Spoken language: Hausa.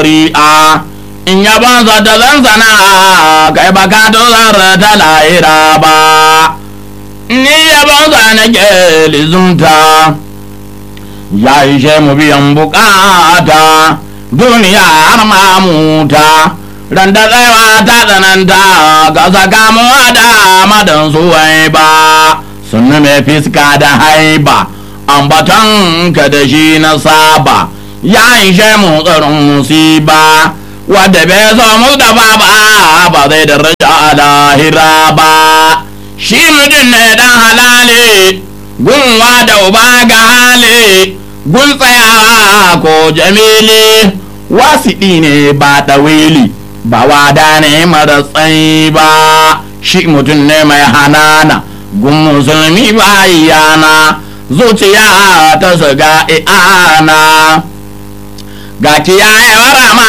ri'a in yabansa ta zan sana kai baka tozar ta lahira ba ni yabansa na ke lizunta ya ishe mu biyan bukata duniya har mamuta ran da tsayawa ta tsananta ga sakamuwa da madan suwai ba sun mai fiska da haiba ambaton ka da shi na saba ya ishe mu tsarin musiba wadda bai zo mu da ba ba zai da raja a lahira ba shi mutum ne dan halale gunwa da uba ga hali gun tsayawa ko jamili wasiɗi ne ba ɗawili ba wada ne mara tsayi ba shi mutum ne mai hanana gun musulmi ba yana zuciya ta shiga i'ana ga kiyayewar